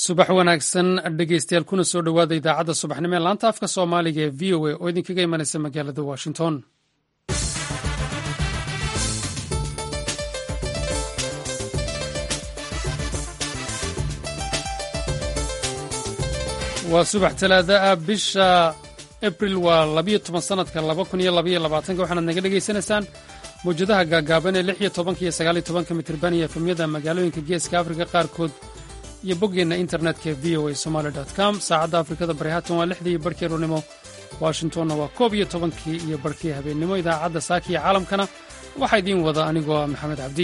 subax wanaagsan dhegeystayaal kuna soo dhowaada idaacadda subaxnimo ee laanta afka soomaaliga ee v o a oo idinkaga imanaysa magaalada washington waa subax talaada ah bisha abril waa labiyo toban sanadka laba kun iyo labaiyo labaatanka waxaanaad naga dhegaysanaysaan mawjadaha gaagaaban ee lix iyo tobanka iyo sagaal iyo tobanka mitirban iyo efemyada magaalooyinka geeska afrika qaarkood iyo boggeenna internetka v o a somaali com saacadda afrikada bari haatan waa lixdii iyo barhkii rurnimo washingtonna waa koob iyo tobankii iyo barhkii habeennimo idaacadda saaka iyo caalamkana waxaa idiin wada anigoo ah maxamed cabdi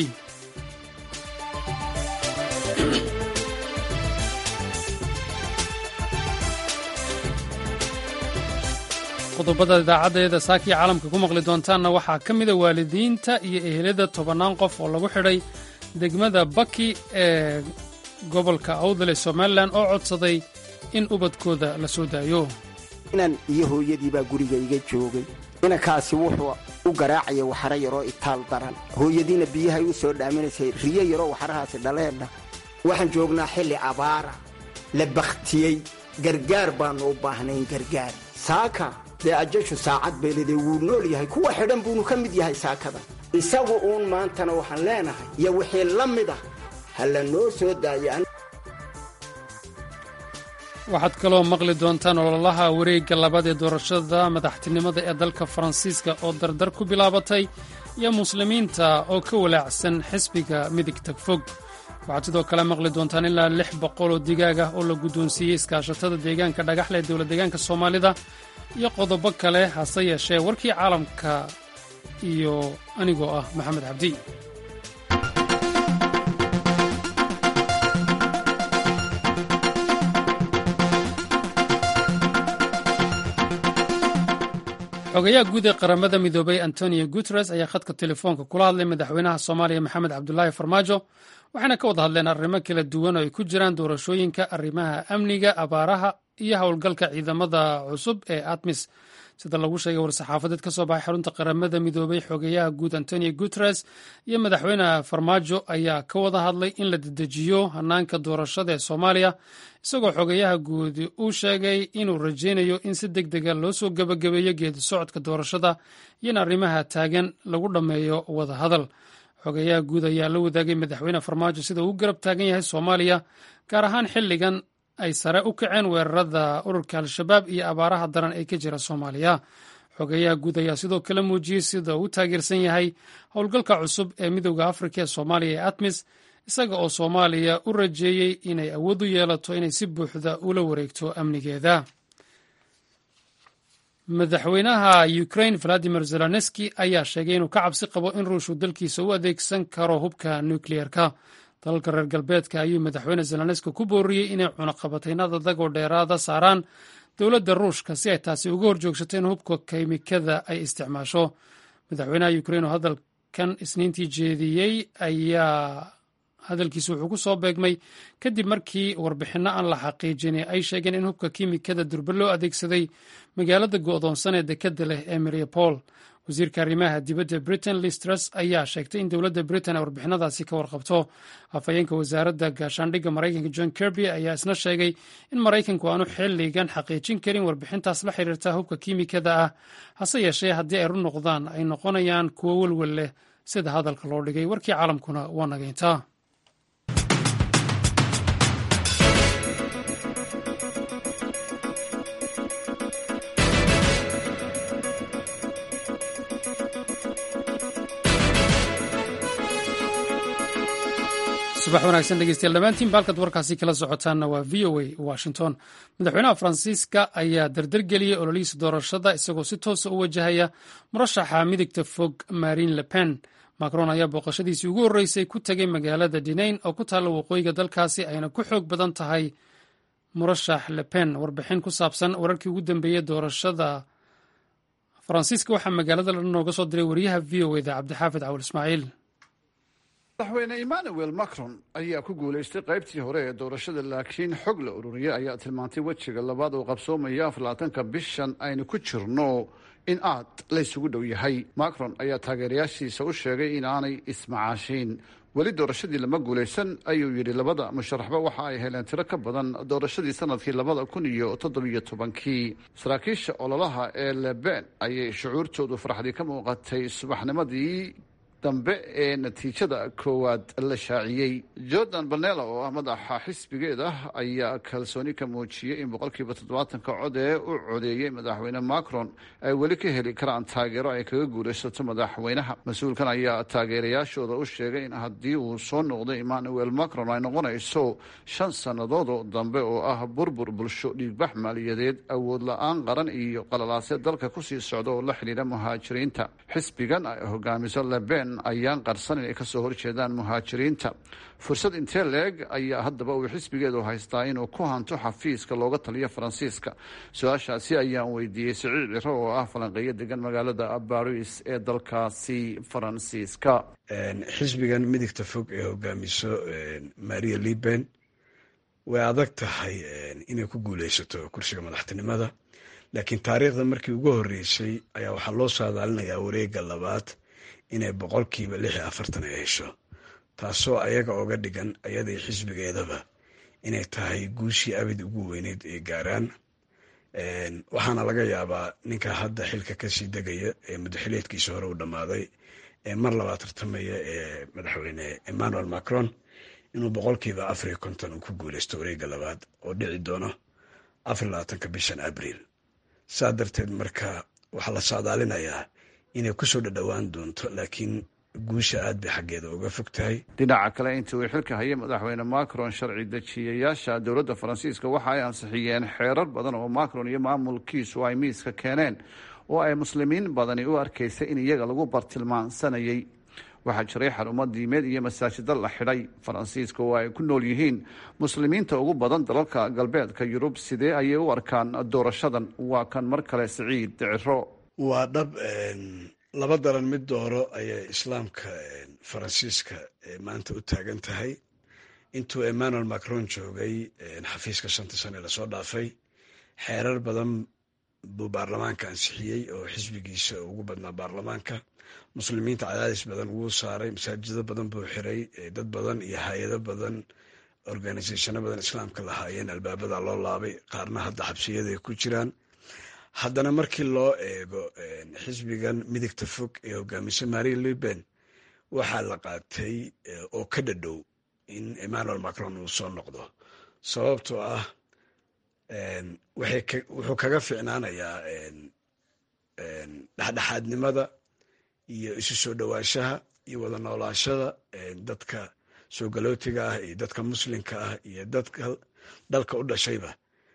qodobada idaacaddeeda saakiya caalamka ku maqli doontaanna waxaa ka mida waalidiinta iyo ehelada tobannaan qof oo lagu xidhay degmada baki ee gobolka awdal ee somalilan oo codsaday in ubadkooda la soo daayo inan iyo hooyadiibaa guriga iga joogay inankaasi wuxuu u garaacaya waxaro yaroo itaal daran hooyadiina biyahay u soo dhaaminaysay riyo yaroo waxarahaasi dhaleedha waxaan joognaa xilli abaara la bakhtiyey gargaar baannu u baahnayn gargaar saaka dee ajashu saacad beelide wuu nool yahay kuwa xidhan buunu ka mid yahay saakada isagu uun maantana waxaan leenahay iyo wixii la mid ah ha la noo soo daaya waxaad kaloo maqli doontaan ololaha wareegga labaad ee doorashada madaxtinimada ee dalka faransiiska oo dardar ku bilaabatay iyo muslimiinta oo ka walaacsan xisbiga midigta fog waxaad sidoo kale maqli doontaan ilaa lix boqol oo digaag ah oo la guddoonsiiyey iskaashatada deegaanka dhagaxle ee dowlad deegaanka soomaalida iyo qodobo kale hase yeeshee warkii caalamka iyo anigoo ah maxamed cabdi xogayaha guud ee qaramada midoobay antonio guteres ayaa khadka telefoonka kula hadlay madaxweynaha soomaaliya maxamed cabdulaahi farmaajo waxayna ka wada hadleen arrimo kala duwan oo ay ku jiraan doorashooyinka arrimaha amniga abaaraha iyo howlgalka ciidamada cusub ee atmis sida lagu sheegay war-saxaafadeed ka soo baxay xarunta qaramada midoobay xogeyaha guud antonio guteres iyo madaxweyne farmaajo ayaa ka wada hadlay in la dedejiyo hanaanka doorashada ee soomaaliya isagoo xogeyaha guud uu sheegay inuu rajaynayo in si deg dega loo soo gebagabeeyo geedi socodka doorashada iyo in arrimaha taagan lagu dhammeeyo wada hadal xogeyaha guud ayaa la wadaagay madaxweyne farmaajo sida uu garab taagan yahay soomaaliya gaar ahaan xilligan ay sare u kaceen weerarada ururka al-shabaab iyo abaaraha daran ee ka jira soomaaliya xogeyaha guud ayaa sidoo kale muujiyey sida uu taageersan yahay howlgalka cusub ee midooda afrika ee soomaaliya ee atmis isaga oo soomaaliya u rajeeyey inay awood u yeelato inay si buuxda ula wareegto amnigeeda madaxweynaha ukrain valadimir zelenski ayaa sheegay inuu ka cabsi qabo in ruushku dalkiisa u adeegsan karo hubka nukliyeerka dalalka reer galbeedka ayuu madaxweyne zelenski ku booriyey inay cunaqabataynada dagoo dheeraada saaraan dowladda ruushka si ay taasi uga horjoogsato in hubka keymikada ay isticmaasho madaxweynaha ukrain oo hadalkan isniintii jeediyey ayaa hadalkiisa wuxuu ku soo beegmay kadib markii warbixinno aan la xaqiijin ay sheegeen in hubka kiimikada durbe loo adeegsaday magaalada go'doonsan ee dekadda leh ee mariapol wasiirka arrimaha dibadda britain listras ayaa sheegtay in dowladda britain ay warbixinadaasi ka warqabto afhayeenka wasaaradda gaashaandhigga maraykanka john kirby ayaa isna sheegay in maraykanku aanu xilligan xaqiijin karin warbixintaas la xiriirta hubka kiimikada ah hase yeeshee haddii ay run noqdaan ay noqonayaan kuwo welwel leh sida hadalka loo dhigay warkii caalamkuna waa nagayntaa subax wanaagsan dhegeystayaal dhammaantiin baalkad warkaasi kala socotaanna waa v o a washington madaxweynaha faransiiska ayaa dardargeliyey ololihiisa doorashada isagoo si toosa u wajahaya murashaxa midigta fog marine le pen macron ayaa booqashadiisii ugu horreysay ku tegay magaalada dinayn oo ku taalla waqooyiga dalkaasi ayna ku xoog badan tahay murashax le pen warbixin ku saabsan wararkii ugu dambeeyey doorashada faransiiska waxaa magaalada la nooga soo diray wariyaha v o eda cabdixaafid cawal ismaaciil madaxweyne emmanuel macron ayaa ku guulaystay qaybtii hore ee doorashada laakiin xog la ururiyay ayaa tilmaantay wejiga labaad oo qabsoomaya aflaatanka bishan aynu ku jirno in aad laysugu dhow yahay macron ayaa taageerayaashiisa u sheegay in aanay ismacaashiin weli doorashadii lama guulaysan ayuu yidhi labada musharaxba waxa ay heleen tiro ka badan doorashadii sanadkii labada kun iyo toddobiyo tobankii saraakiisha ololaha ee leben ayay shucuurtoodu farxdii ka muuqatay subaxnimadii dambe ee natiijada koowaad la shaaciyey jordan banela oo ah madaxa xisbigeeda ayaa kalsooni ka muujiyey in boqolkiiba toddobaatanka cod ee u codeeyey madaxweyne macron ay weli ka heli karaan taageero ay kaga guulaysato madaxweynaha mas-uulkan ayaa taageerayaashooda u sheegay in haddii uu soo noqdo emmanuel macron ay noqonayso shan sannadoodoo dambe oo ah burbur bulsho dhiigbax maaliyadeed awood la-aan qaran iyo qalalaasya dalka kusii socda oo la xidhiidha muhaajiriinta xisbigan ay hogaamiso leben ayaan qarsan inay kasoo horjeedaan muhaajiriinta fursad intee leeg ayaa haddaba uu xisbigeedu haystaa inuu ku hanto xafiiska looga taliyo faransiiska su-aashaasi ayaan weydiiyey siciid ciro oo ah falanqeeyo degan magaalada baris ee dalkaasi faransiiska xisbigan midigta fog ee hogaamiso maria liben way adag tahay inay ku guuleysato kursiga madaxtinimada laakiin taariikhda markii ugu horeysay ayaa waxaa loo saadaalinayaa wareega labaad inay boqolkiiba lix iyo afartan ay hesho taasoo ayaga oga dhigan ayadii xisbigeedaba inay tahay guushii abid ugu weyneyd ay gaaraan waxaana laga yaabaa ninka hadda xilka kasii degaya ee muddaxileedkiisa hore u dhammaaday ee mar labaad tartamaya ee madaxweyne emmanuel macron inuu boqolkiiba afar iyo konton uu ku guuleysto wareega labaad oo dhici doono afar labaatanka bishan abriil saa darteed marka waxaa la saadaalinayaa inay kusoo dhadhowaan doonto laakiin guusha aad bay xaggeeda uga fog tahay dhinaca kale intii uu xilka hayay madaxweyne macron sharci dejiyayaasha dowladda faransiiska waxa ay ansixiyeen xeerar badan oo macron iyo maamulkiisu ay miiska keeneen oo ay muslimiin badani u arkaysay in iyaga lagu bartilmaansanayay waxaa jiray xarumo diimeed iyo masaajida la xidhay faransiiska oo ay ku nool yihiin muslimiinta ugu badan dalalka galbeedka yurub sidee ayay u arkaan doorashadan waa kan mar kale siciid ciro waa dhab laba daran mid dooro ayay islaamka faransiiska maanta u taagan tahay intuu emmanuel macron joogay xafiiska shanta sane lasoo dhaafay xeerar badan buu baarlamaanka ansixiyey oo xisbigiisa ugu badnaa baarlamaanka muslimiinta cadaadis badan wuu saaray masaajido badan buu xiray dad badan iyo hay-ado badan organisathano badan islaamka lahaayeen albaabada loo laabay qaarna hadda xabsiyaday ku jiraan haddana markii loo eego xisbigan midigta fog ee hogaamisa maria liben waxaa la qaatay oo ka dhadhow in emmanuel macron uu soo noqdo sababtoo ah wuxuu kaga ficnaanayaa dhexdhexaadnimada iyo isu soo dhowaanshaha iyo wada noolaashada dadka soo galootiga ah iyo dadka muslimka ah iyo dadka dalka u dhashayba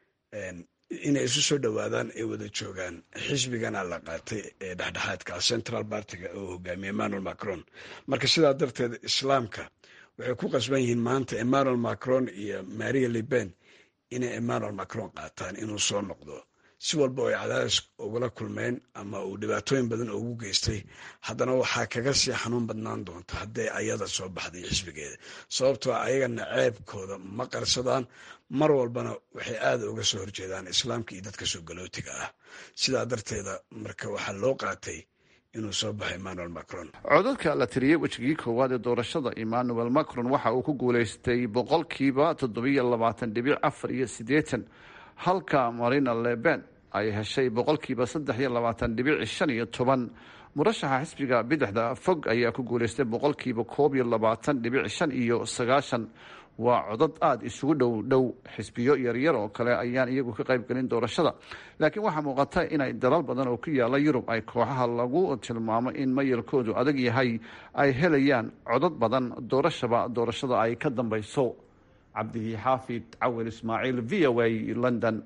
inay isu soo dhowaadaan ay wada joogaan xisbigana la qaatay ee dhexdhexaadka central bartiga oo hogaamiye emmanuel macron marka sidaa darteed islaamka waxay ku qasban yihiin maanta emmanuel macron iyo maria liben inay emmanuel macron qaataan inuu soo noqdo si walba oo ay cadaadis ugula kulmeen ama uu dhibaatooyin badan ugu geystay haddana waxaa kaga sii xanuun badnaan doonta hadday ayada soo baxday xisbigeeda sababtoo ayagana ceebkooda ma qarsadaan mar walbana waxay aada uga soo horjeedaan islaamka iyo dadka soo galootiga ah sidaa darteeda marka waxaa loo qaatay inuu soo baxo emmanuel macron codadka la tiriyey wejigii koowaad ee doorashada emmanuel macron waxa uu ku guuleystay boqolkiiba toddobiyo labaatan dhibic afar iyo siddeetan halka marina leben ay heshay boqolkiiba saddex iyo labaatan dhibic shan iyo toban murashaxa xisbiga bidixda fog ayaa ku guuleystay boqolkiiba koob iyo labaatan dhibic shan iyo sagaashan waa codad aada isugu dhow dhow xisbiyo yaryar oo kale ayaan iyagu ka qayb gelin doorashada laakiin waxaa muuqata inay dalal badan oo ku yaala yurub ay kooxaha lagu tilmaamo in mayalkoodu adag yahay ay helayaan codad badan doorashaba doorashada ay ka dambeyso cabdihi xaafid cawil ismaaciil v o a london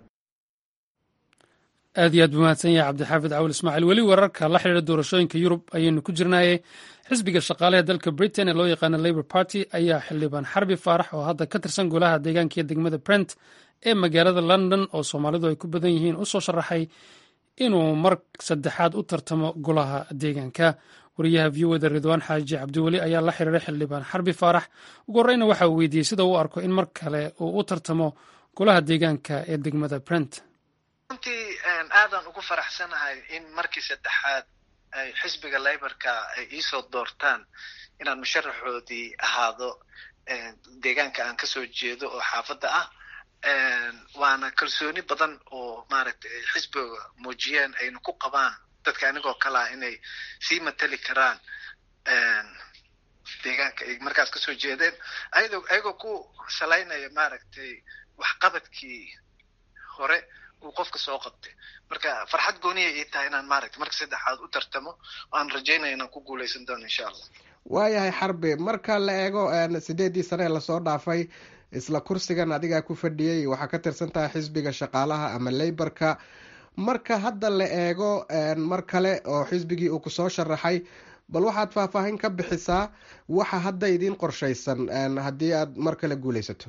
aad iyo aad buu mahadsan yahay cabdixaafid cawil ismaaciil weli wararka la xidhiira doorashooyinka yurub ayaynu ku jirnaaye xisbiga shaqaalaha dalka britain ee loo yaqaano labour party ayaa xildhibaan xarbi faarax oo hadda ka tirsan golaha deegaanka iyo degmada brent ee magaalada london oo soomaalidu ay ku badan yihiin u soo sharaxay inuu mar saddexaad u tartamo golaha deegaanka wariyaha v o da ridwaan xaaji cabdiweli ayaa la xiriiray xildhibaan xarbi faarax ugu horreyna waxa uu weydiiyey sida uu arko in mar kale uu u tartamo golaha deegaanka ee degmada brent runtii aadaan ugu faraxsanahay in markii saddexaad ay xisbiga layborka ay iisoo doortaan inaan musharaxoodii ahaado deegaanka aan kasoo jeedo oo xaafadda ah waana kalsooni badan oo maaragtay ay xisbiga muujiyeen ayna ku qabaan dadka anigoo kalea inay sii matali karaan deegaanka ay markaas kasoo jeedeen ayadoo ayagoo ku salaynaya maaragtay waxqabadkii hore uu qofka soo qabtay marka farxad gooniya ii tahay inaan maaragtay marka saddexaad u tartamo oo aan rajaynaya inaan ku guuleysan doono insha allah waayahay xarbi marka la eego sideedii sane ee lasoo dhaafay isla kursigan adigaa ku fadhiyey waxaa ka tirsan tahay xisbiga shaqaalaha ama leyborka marka hadda la eego mar kale oo xisbigii uu kusoo sharaxay bal waxaad faahfaahin ka bixisaa waxa hadda idiin qorshaysan haddii aad mar kale guuleysato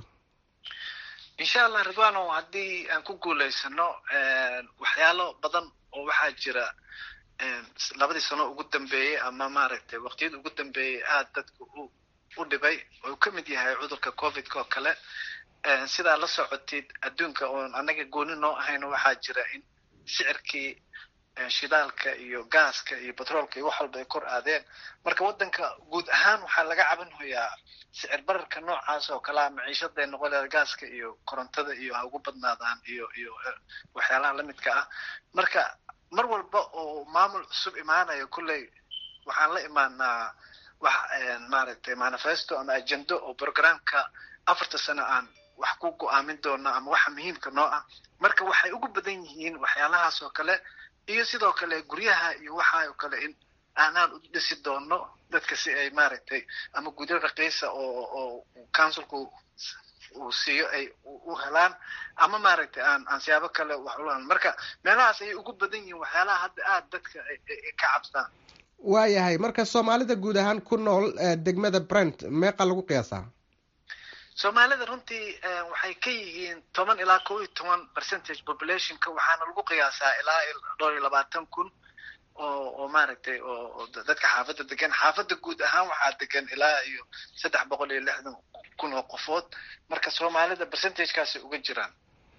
insha allah ridwano haddii aan ku guuleysano waxyaalo badan oo waxaa jira labadii sano ugu dambeeyey ama maaragtay waqtiyada ugu dambeeyey aada dadka u u dhibay oo ka mid yahay cudurka covidka oo kale sidaa la socotid adduunka oon annaga gooni noo ahayno waxaa jira in sicirkii shidaalka iyo gaaska iyo batroolka iyo wax walba ay kor aadeen marka waddanka guud ahaan waxaa laga cabanhoyaa sicir bararka noocaas oo kalea maciishaday noqon leeda gaaska iyo korontada iyo ha ugu badnaadaan iyo iyo waxyaalaha lamidka ah marka mar walba oo maamul cusub imaanayo kolley waxaan la imaanaa wax maaragtay manifesto ama agendo oo programka afarta sano aan wax ku go-aamin doono ama waxa muhiimka noo ah marka waxay ugu badan yihiin waxyaalahaas oo kale iyo sidoo kale guryaha iyo waxa oo kale in aanaan u dhisi doono dadka si ay maaragtay ama gudyo raqiisa oo oo councilku uu siiyo ay u helaan ama maaragtay aan aan siyaabo kale wax ula marka meelahaas ayay ugu badan yihiin waxyaalaha hadda aada dadka ay ka cabsaan waayahay marka soomaalida guud ahaan ku nool degmada brent meeqa lagu qiyaasaa soomaalida runtii waxay ka yihiin toban ilaa kow iyo toban percentage populationka waxaana lagu qiyaasaa ilaa dhowr iyo labaatan kun oo oo maaragtay oo dadka xaafadda degan xaafadda guud ahaan waxaa degan ilaa iyo saddex boqol iyo lixdan kun oo qofood marka soomaalida percentagekaasay uga jiraan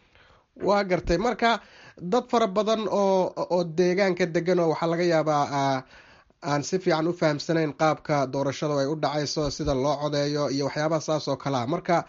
waa gartay marka dad fara badan oo oo deegaanka degan oo waxaa laga yaabaa aan si fiican u fahamsanayn qaabka doorashada ay u dhacayso sida loo codeeyo iyo waxyaabaha saas oo kalea marka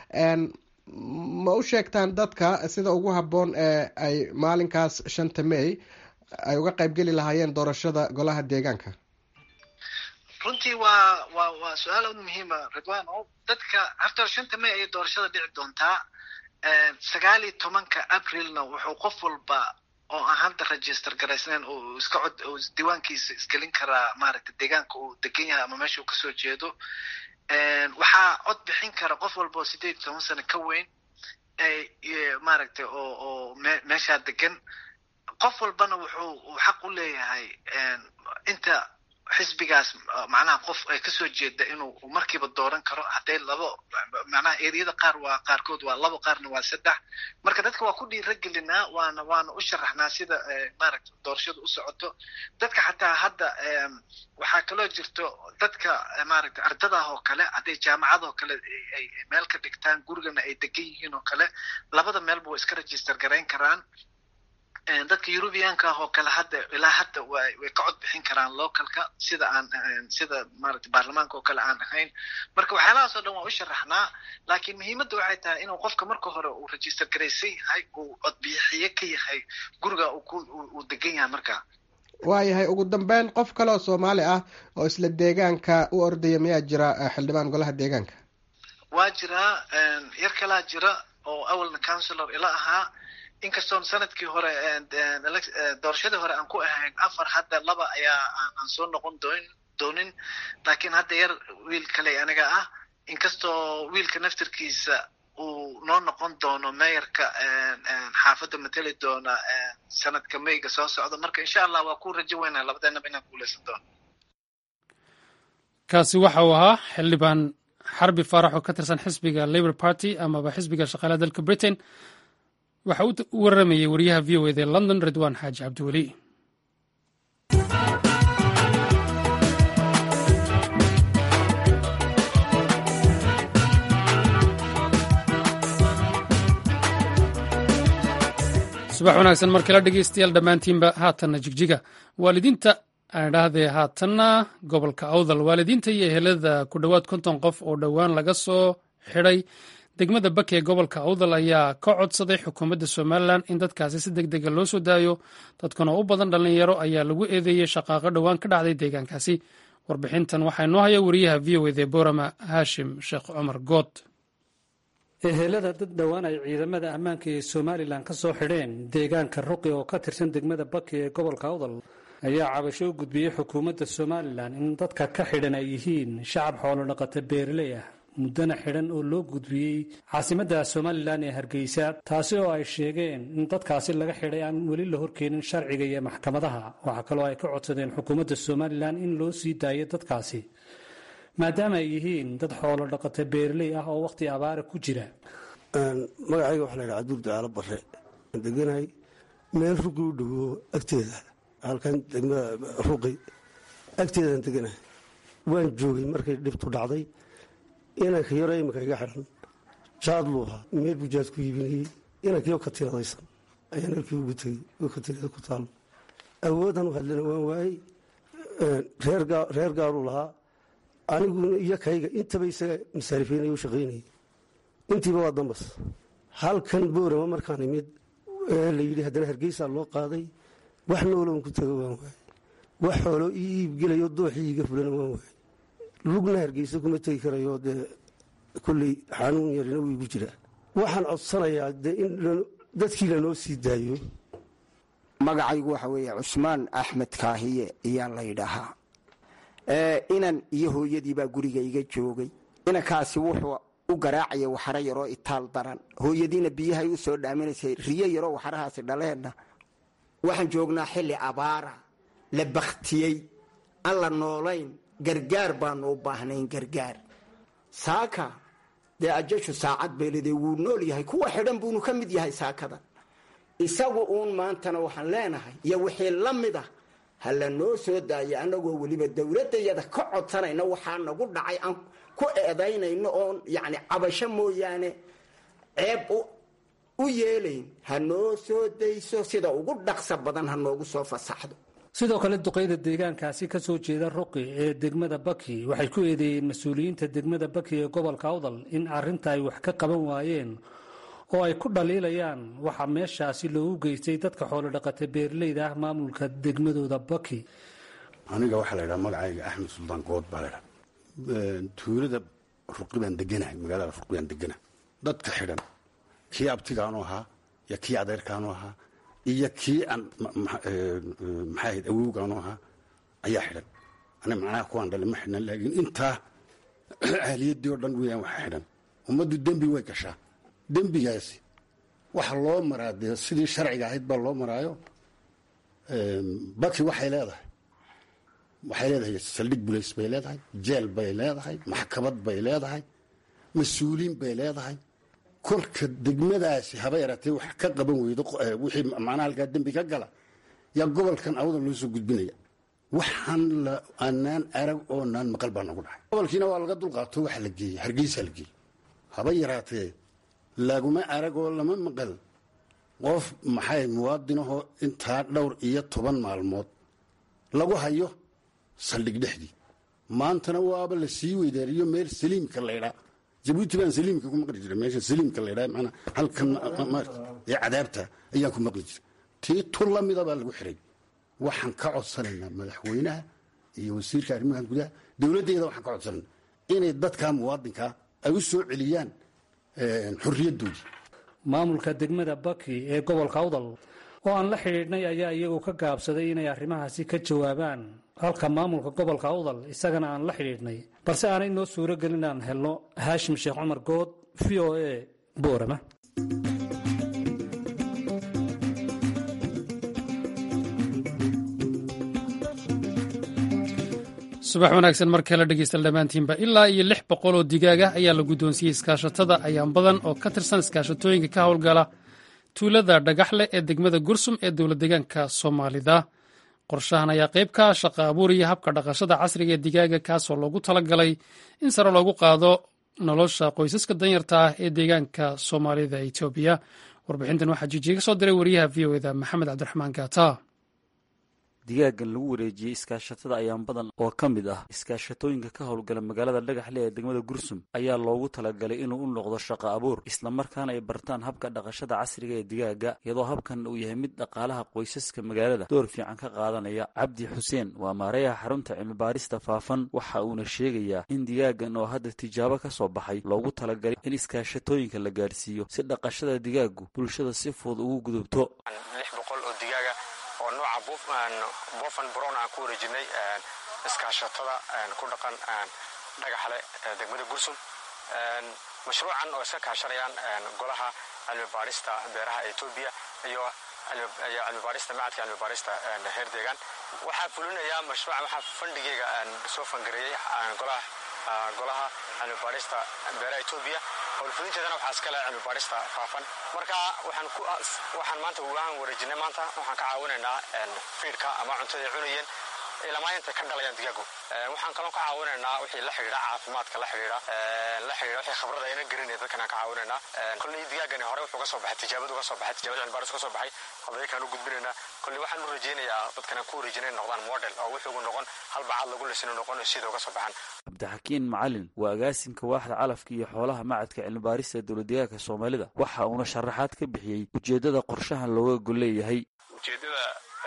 ma u sheegtaan dadka sida ugu habboon ee ay maalinkaas shanta may ay uga qaybgeli lahaayeen doorashada golaha deegaanka runtii waa waa waa su-aal aad muhiima ridwan o dadka horta shanta may ayay doorashada dhici doontaa sagaal iyo tobanka aprilna wuxuu qof walba oo aan hadda register garaysnayn oo iska cod oo diiwaankiisa isgelin karaa maaragtay deegaanka uu degan yahay ama meesha uu kasoo jeedo waxaa cod bixin kara qof walba oo sideed iyo toban sano ka weyn maaragtay oo oo me meeshaa degan qof walbana wuxuu xaq u leeyahay inta xisbigaas macnaha qof ay kasoo jeeda inuu markiiba dooran karo hadday labo macnaha eriyada qaar waa qaarkood waa labo qaarna waa saddex marka dadka waa ku dhiiragelinaa waana waana u sharaxnaa sida maaragta doorashadu u socoto dadka xataa hadda waxaa kaloo jirto dadka maaragta ardadah oo kale hadday jaamacad oo kale ay meel ka dhigtaan gurigana ay degan yihiin oo kale labada meelba way iska register garayn karaan dadka eurubianka ah oo kale hadda ilaa hadda way way ka cod bixin karaan localka sida aan sida maaragtay baarlamaanka oo kale aan ahayn marka waxyaalahaas oo dhan waa u sharaxnaa laakiin muhiimadda waxay tahay inuu qofka marka hore uu register garaysan yahay uu codbixiye ka yahay guriga uu ku uu degan yahay marka waayahay ugu dambeyn qof kale oo soomaali ah oo isla deegaanka u ordaya miyaa jira xildhibaan golaha deegaanka waa jiraa yar kalaa jira oo awalna councilor ila ahaa inkastoon sanadkii hore doorashadii hore aan ku ahayn afar hadda laba ayaa aan soo noqon doon doonin laakiin hadda yar wiil kale aniga ah inkastoo wiilka naftirkiisa uu noo noqon doono meeyarka xaafadda mateli doona sanadka mayga soo socda marka insha allah waa ku rajo weynaa labadeenaba inaan guuleysan doono kaasi waxa uu ahaa xildhibaan xarbi faarax oo ka tirsan xisbiga labour party amaba xisbiga shaqaalaha dalka britain waxa uu u waramayey wariyaha v o eda london ridwan xaaji cabdiweli subax wanaagsan mar kale dhegeystayaal dhammaantiinba haatanna jigjiga waalidiinta aadhahdee haatanna gobolka awdal waalidiinta iyo ehelada ku dhowaad konton qof oo dhowaan laga soo xidhay degmada baki ee gobolka awdal ayaa ka codsaday xukuumadda somalilan in dadkaasi si deg dega loo soo daayo dadkan oo u badan dhallinyaro ayaa lagu eedeeyey shaqaaqo dhowaan ka dhacday deegaankaasi warbixintan waxaa inoo haya wariyaha v o ede borama haashim sheekh cumar good ehelada dad dhowaan ay ciidamada ammaanka ee somalilan ka soo xidheen deegaanka ruqi oo ka tirsan degmada baki ee gobolka awdal ayaa cabasho u gudbiyey xukuumadda somalilan in dadka ka xidhan ay yihiin shacab xoolo dhaqata beeraley ah muddana xidhan oo loo gudbiyey caasimadda somalilan ee hargeysa taasi oo ay sheegeen in dadkaasi laga xidhay aan weli la horkeenin sharciga iyo maxkamadaha waxaa kaloo ay ka codsadeen xukuumadda somalilan in loo sii daayo dadkaasi maadaama ay yihiin dad xoolo dhaqata beeraley ah oo wakhti abaara ku jira magacayga waxaa la ydhaha cabduur ducaalo bare deganahay meel ruqi u dhowo agteeda halkan degmada ruqi agteedaan deganahay waan joogay markay dhibtu dhacday inanka yaro imika iga xidhan jaad luu ahaa meel buu jaad ku iibinayey inankiyo ka tiradaysan ayaan halkii ugu tegey oo ka tirada ku taalo awoodan u hadlana waan waayey reer gaaruu lahaa aniguna iyo kayga intaba isaga masaarifaynaya u shaqaynayay intiiba waa dambas halkan boorama markaan imid la yidhi haddana hargeysaa loo qaaday wax nooloon ku tago waan waayey wax xoolo ii iibgelayo dooxii iiga fulana waan waayey lugna hargeysa kuma tegi karayo dee kolley xanuun yarina wuu igu jiraa waxaan codsanayaa dee in dadkii lanoo sii daayo magacaygu waxa weeye cusmaan axmed kaahiye ayaa la ydhahaa inan iyo hooyadiibaa guriga iga joogay inankaasi wuxuu u garaacaya waxaro yaroo itaal daran hooyadiina biyahay u soo dhaaminaysay riyo yaroo waxarahaasi dhaleenna waxaan joognaa xilli abaara la bakhtiyey aan la noolayn gargaar baanu u baahnayn gargaar saaka dee ajashu saacad beelide wuu nool yahay kuwa xidhan buunu ka mid yahay saakadan isagu uun maantana waxaan leenahay iyo wixii la mid ah ha la noo soo daayo annagoo weliba dowladdayada ka codsanayna waxaa nagu dhacay aan ku eedaynayno oon yacni cabasho mooyaane ceeb u yeelayn ha noo soo dayso sida ugu dhaqsa badan ha noogu soo fasaxdo sidoo kale duqeyda deegaankaasi ka soo jeeda ruqi ee degmada baki waxay ku eedeeyeen mas-uuliyiinta degmada baki ee gobolka awdal in arrinta ay wax ka qaban waayeen oo ay ku dhaliilayaan waxaa meeshaasi loogu geystay dadka xoolodhaqata beeraleyda ah maamulka degmadooda baki aniga waxaa la ydhaha magacayga axmed suldaan good baa laydhaha tuulada ruqi baan deganahay magaalada ruqi baan deganahay dadka xidhan kii abtigaanu ahaa iyo kii adeerkaanu ahaa iyo kii aan maxaa ahayd awowgaanu ahaa ayaa xidhan aniga macnaha kuwaan dhali ma xidhnan laakiin intaa ahliyadii oo dhan weyaan waxa xidhan ummaddu dembi way gashaa dembigaasi waxa loo maraa dee sidii sharciga ahayd baa loo maraayo baki waxay leedahay waxay leedahay saldhig bulays bay leedahay jeel bay leedahay maxkamad bay leedahay mas-uuliin bay leedahay kolka degmadaasi haba yaratee wax ka qaban weydo wixii macnaha halkaa dembi ka gala yaa gobolkan awda loo soo gudbinaya waxaan la anaan arag oo naan maqal baa nagu dhacay gobolkiina waa laga dulqaato waxa la geeyey hargeysa la geeyey haba yaraatee laguma arag oo lama maqal qof maxay muwaadinahoo intaa dhowr iyo toban maalmood lagu hayo saldhig dhexdii maantana waaba la sii weydaariyo meel saliimka laydhaa jabuuti baan saliimka ku maqli jira meesha saliimka laydhaa manaa halkan ee cadaabta ayaan ku maqli jira tii tur la mida baa lagu xiray waxaan ka codsanaynaa madaxweynaha iyo wasiirka arrimaha gudaha dowladdeeda waxaan ka codsanayna inay dadkaa muwaadinkaa ay u soo celiyaan xorriyaddoodii maamulka degmada baki ee gobolka awdal oo aan la xidhiidhnay ayaa iyagu ka gaabsaday inay arrimahaasi ka jawaabaan halka maamulka gobolka awdal isagana aan la xidhiidhnay balse aanay noo suuro gelin aan helno haashim sheekh cumar good v o a boorama subax wanaagsan mar kale dhegeystaal dhammaantiinba ilaa iyo lix boqol oo digaag ah ayaa la guddoonsiiyey iskaashatada ayaan badan oo ka tirsan iskaashatooyinka ka howlgala tuulada dhagaxleh ee degmada gursum ee dowlad deegaanka soomaalida qorshahan ayaa qayb ka shaqa abuuriya habka dhaqashada casriga ee digaaga kaasoo loogu talagalay in sare loogu qaado nolosha qoysaska danyarta ah ee deegaanka soomaalida etoobiya warbixintan waxaa jijiye ka soo diray wariyaha v o eda maxamed cabdiraxmaan gaata digaagan lagu wareejiyey iskaashatada ayaan badan oo ka mid ah iskaashatooyinka ka howlgala magaalada dhagaxle ee degmada gursum ayaa loogu talagalay inuu u noqdo shaqo abuur islamarkaana ay bartaan habka dhaqashada casriga ee digaaga iyadoo habkan uu yahay mid dhaqaalaha qoysaska magaalada door fiican ka qaadanaya cabdi xuseen waa maareeyaha xarunta cilmibaarista faafan waxa uuna sheegayaa in digaagan oo hadda tijaabo ka soo baxay loogu talagalay in iskaashatooyinka la gaadhsiiyo si dhaqashada digaagu bulshada si fudud ugu gudubto lix boqol oo digaaga oo nooca bofan brown aan ku wareejinay iskaashatada ku dhaqan dhagaxle degmada gursum mashruucan oo iska kaashanayaan golaha cilmibaarista beeraha etoobiya iyo cilmibaarista macadka cilmibaarista heer deegaan waxaa fulinayaa mashruucan waxaa fandhigeyga soo fangareeyey golaha golaha cilmibaarista beeraha etoobiya howlfulinteedana waxaa iskale cilmibaarista faafan marka waxaan maanta waan wareejinay maanta waxaan ka caawinaynaa fiidhka ama cuntada ay cunayeen ilamaa intay ka dhalayaan digaagu waxaan kaloo ka caawinaynaa wixii la xidhiidha caafimaadka la xidhiidha la xidhiidha wixii khibrada ayna garanay dadkan aan ka caawinaynaa kolley digaagani hore wuxuu ka soo baxay tijaabadu ka soo baxay tijaabada cilmibaaris ka soo baxay hadaykaan u gudbinaynaa kolley waxaan u rajaynayaa dadkan aan ku wareejinay noqdaan model oo wuxuu noqon hal bacaad lagu lisino noqon sida uga soo baxan cabdixakiin macalin waa agaasimka waaxda calafka iyo xoolaha macadka cilmibaarista ee dowladdeegaanka soomaalida waxa uuna sharaxaad ka bixiyey ujeeddada qorshahan looga gol leeyahay ujeeddada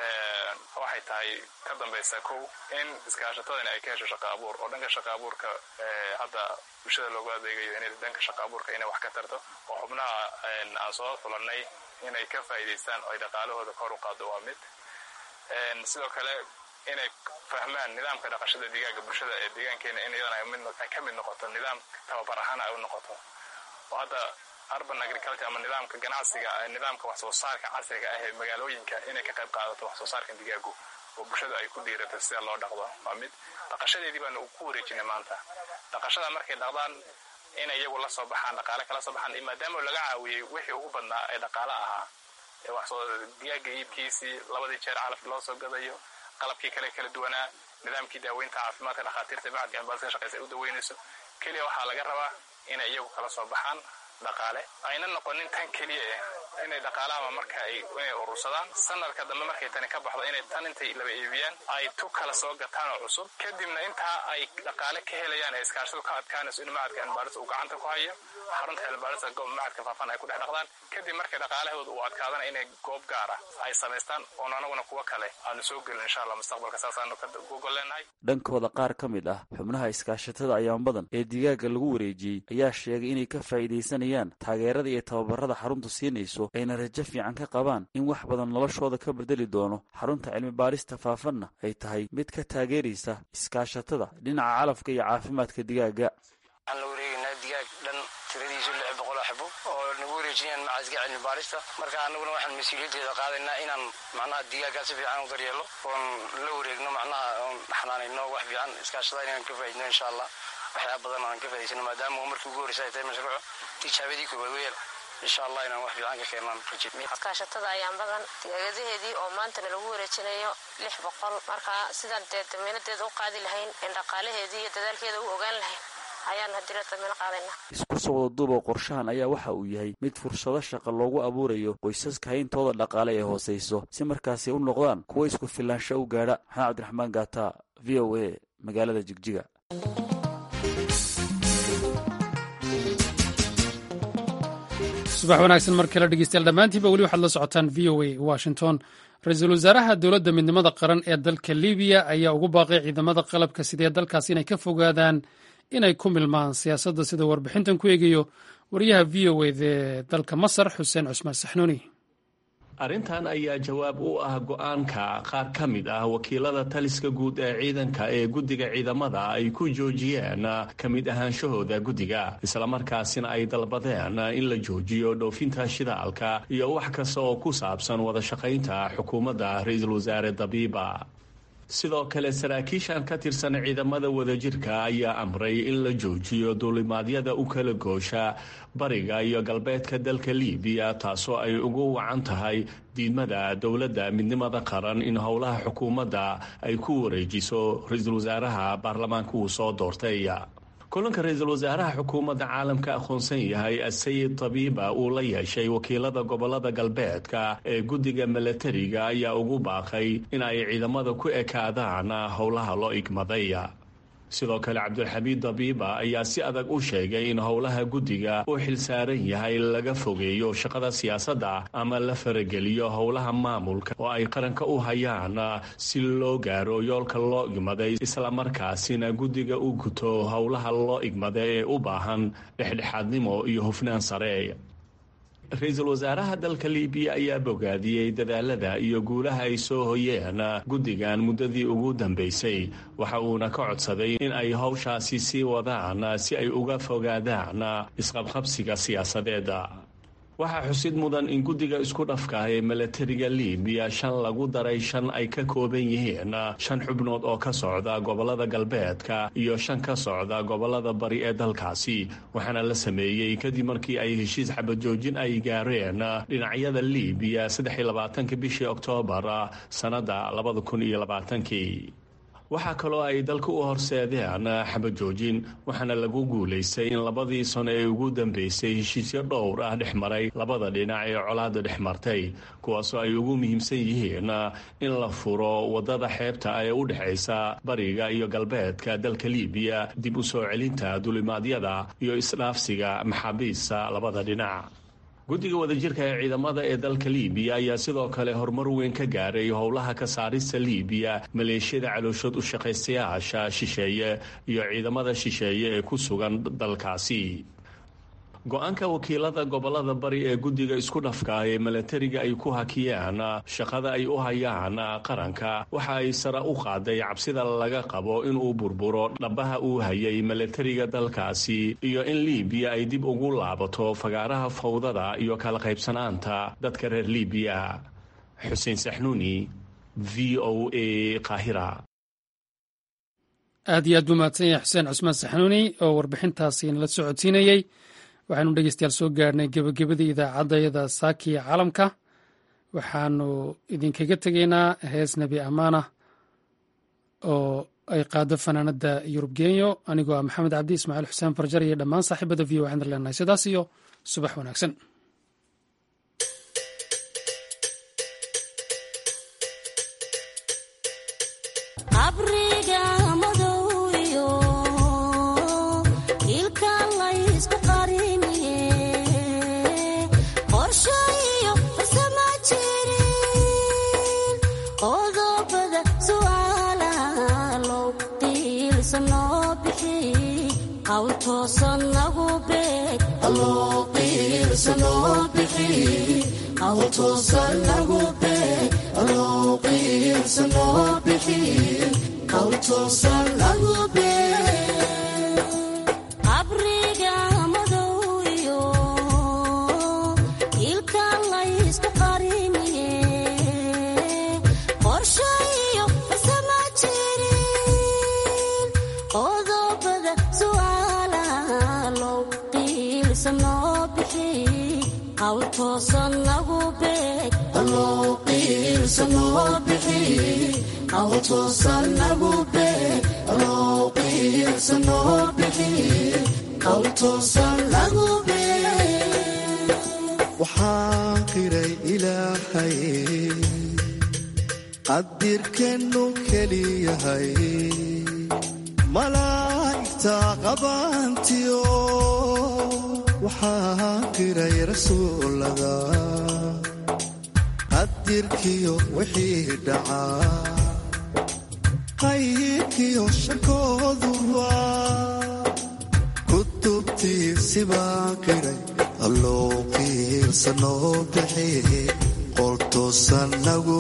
waxay tahay ka dambaysa kow in iskaashatadani ay ka hesho shaqa abuur oo dhanka shaqa abuurka hadda bulshada loogu adeegayo inay dhanka shaqa abuurka inay wax ka tarto oo xubnaha aan soo fulanay inay ka faa'iidaystaan oo ay dhaqaalahooda kor u qaado waa mid sidoo kale inay fahmaan nidaamka dhaqashada digaaga bulshada ee deegaankeena in iyadana ay ka mid noqoto nidaam tababar ahaan ay u noqoto oo hadda urban agriculture ama nidaamka ganacsiga nidaamka wax soo saarka casriga ah ee magaalooyinka inay ka qayb qaadato wax soo saarka digaagu oo bulshada ay ku dhiirato sida loo dhaqdo waa mid dhaqashadeedii baanu ku wareejinay maanta dhaqashada markay dhaqdaan inay iyagu la soo baxaan dhaqaale kala soo baxaan maadaama laga caawiyey wixii ugu badnaa ee dhaqaale ahaa ee wax soo digaaga iibkiisii labadii jeer calaf loo soo gadayo qalabkii kale kala duwanaa nidaamkii daaweynta caafimaadka dhakhaatiirta macadka ambaadka shaqeysa ay u daweynayso keliya waxaa laga rabaa inay iyagu kala soo baxaan dhaqaale ayna noqonin tan keliya eh inay dhaqaalaha marka ay inay urursadaan sanadka dambe markay tani ka baxdo inay tan intay laba iibiyaan ay tu kala soo gataan oo cusub kadibna intaa ay dhaqaale ka helayaan ee iskaashadu ka adkaanayso in macadka cilmibaaris uu gacanta ku hayo xarunta cilmibaarista goob macadka faafan ay ku dhex dhaqdaan kadib markay dhaqaalahooda uu adkaadana inay goob gaara ay samaystaan oon anaguna kuwa kale aanu soo gelin insha allah mustaqbalka saasaanu ka gogol leenahay dhankooda qaar ka mid ah xubnaha iskaashatada ayaan badan ee digaaga lagu wareejiyey ayaa sheegay inay ka faa'iidaysanayaan taageerada iyo tababarada xaruntu siinayso ayna rajo fiican ka qabaan in wax badan noloshooda ka bedeli doono xarunta cilmibaarista faafanna ay tahay mid ka taageeraysa iskaashatada dhinaca calafka iyo caafimaadka digaaga waxaan la wareegaynaa digaag dhan tiradiisu lix boqol oo xabo oo nagu wareejinayaan macadka cilmibaarista marka anaguna waxaan mas-uuliyaddeeda qaadaynaa inaan macnaha digaagaa si fiican u daryeelo oon la wareegno macnaha oon xanaanayno wax fiican iskaashada inaan ka faaidno insha allah waxyaaba badan aan ka faa'idaysano maadaama markii ugu horreysa ay tahay mashruuco tijaabadii koobaad weyel insha allah inaan wax fiican ka keenaan iskaashatada ayaan badan digaagadaheedii oo maantana lagu wareejinayo lix boqol marka sidaan dee damiinadeeda u qaadi lahayn in dhaqaalaheedii iyo dadaalkeeda u ogaan lahayn ayaan hadira damiino qaadayna isku soo wada duuba qorshahan ayaa waxa uu yahay mid fursado shaqa loogu abuurayo qoysaska hayntooda dhaqaale ee hoosayso si markaasi u noqdaan kuwa isku filaansho u gaadha maxamed cabdiraxmaan gaata v o a magaalada jigjiga subax wanaagsan mar kale dhegeystayaal dhammaantiinba weli waxaad la socotaan v o a washington ra-iisul wasaaraha dowladda midnimada qaran ee dalka libiya ayaa ugu baaqay ciidamada qalabka sidee dalkaas inay ka fogaadaan inay ku milmaan siyaasadda sida warbixintan ku eegayo wariyaha v o ede dalka masar xuseen cusmaan saxnuuni arrintan ayaa jawaab u ah go-aanka qaar ka mid ah wakiilada taliska guud ee ciidanka ee guddiga ciidamada ay ku joojiyeen ka mid ahaanshahooda guddiga islamarkaasina ay dalbadeen in la joojiyo dhoofinta shidaalka iyo wax kasta oo ku saabsan wada shaqaynta xukuumadda ra-iisul wasaare dabiiba sidoo kale saraakiishan ka tirsan ciidamada wadajirka ayaa amray in la joojiyo duulimaadyada u kala goosha bariga iyo galbeedka dalka libiya taasoo ay ugu wacan tahay diidmada dowladda midnimada qaran in howlaha xukuumadda ay ku wareejiso ra-iisul wasaaraha baarlamaanka uu soo doortay kulanka ra-iisul wasaaraha xukuumadda caalamka aqoonsan yahay asayid tabiiba uu la yeeshay wakiilada gobolada galbeedka ee guddiga milatariga ayaa ugu baaqay in ay ciidamada ku ekaadaan howlaha loo igmaday sidoo kale cabdulxamiid dabiiba ayaa si adag u sheegay in howlaha guddiga uu xilsaaran yahay laga fogeeyo shaqada siyaasadda ama la farageliyo howlaha maamulka oo ay qaranka u hayaan si loo gaaro yoolka loo igmaday islamarkaasina guddiga u guto howlaha loo igmada ee u baahan dhexdhexaadnimo iyo hufnaan sare ra-iisul wasaaraha dalka libiya ayaa bogaadiyey dadaalada iyo guulaha ay soo hoyeen guddigan muddadii ugu dambeysay waxa uuna ka codsaday in ay howshaasi sii wadaan si ay uga fogaadaan isqabqabsiga siyaasadeeda waxaa xusid mudan in guddiga isku dhafka ee milatariga libiya shan lagu daray shan ay ka kooban yihiin shan xubnood oo ka socda gobolada galbeedka iyo shan ka socda gobolada bari ee dalkaasi waxaana la sameeyey kadib markii ay heshiis xabajoojin ay gaareen dhinacyada libiya saddex iyo labaatanka bishii oktoobar sannadda labada kun iyo labaatankii waxaa kaloo ay dalka u horseedeen xabajoojin waxaana lagu guulaystay in labadii sano ee ugu dambeysay heshiisyo dhowr ah dhex maray labada dhinac ee colaada dhex martay kuwaasoo ay ugu muhiimsan yihiin in la furo wadada xeebta ee u dhexaysa bariga iyo galbeedka dalka libiya dib u soo celinta dulimaadyada iyo isdhaafsiga maxaabiista labada dhinac guddiga wadajirka ee ciidamada ee dalka libiya ayaa sidoo kale horumar weyn ka gaaray howlaha ka saarista libiya maleeshiyada calooshood u shaqaystayaasha shisheeye iyo ciidamada shisheeye ee ku sugan dalkaasi go-aanka wakiilada gobolada bari ee guddiga isku dhafka ee milatariga ay ku hakiyeen shaqada ay u hayaan qaranka waxa ay sare u qaaday cabsida laga qabo inuu burburo dhabaha uu hayay milatariga dalkaasi iyo in libiya ay dib ugu laabato fagaaraha fawdada iyo kala qaybsanaanta dadka reer libiya xuseen saxnuuni v o a qaahira aad iyo aad buu mahadsan yahay xuseen cusmaan saxnuuni oo warbixintaasi nala socodsiinayey waxaanu dhegeystayaal soo gaarhnay gebagabadii idaacaddayada saakiya caalamka waxaanu idinkaga tegaynaa hees nebi amaana oo ay qaado fanaanadda yurub genyo anigoo ah maxamed cabdi ismaaciil xuseen farjar iyo dhammaan saaxiibada v o waxaan leenahay sidaas iyo subax wanaagsan waxaan qiray ilaahay qadirkeennu keliyahay malaa'igta qabaantiyo waxaan qiray rasuulada qadirkiyo wixii dhacaa qayrkiyo shakooduba kutubtiisibaan qiray alloo qiirsanoo bixi qoltoosan nagu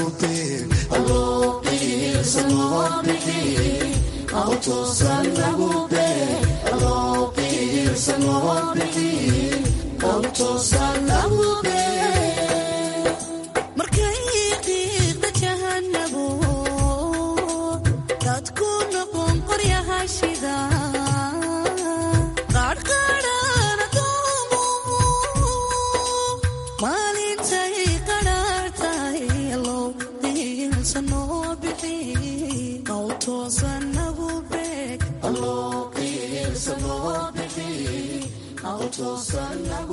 markay qiiqda jahanabu dadku noqon qoryaha shida qaadhqaadhana doomumu maalintay qadhaartahay allow qiilsanoo bixi qowtoosan nagu beeg Sana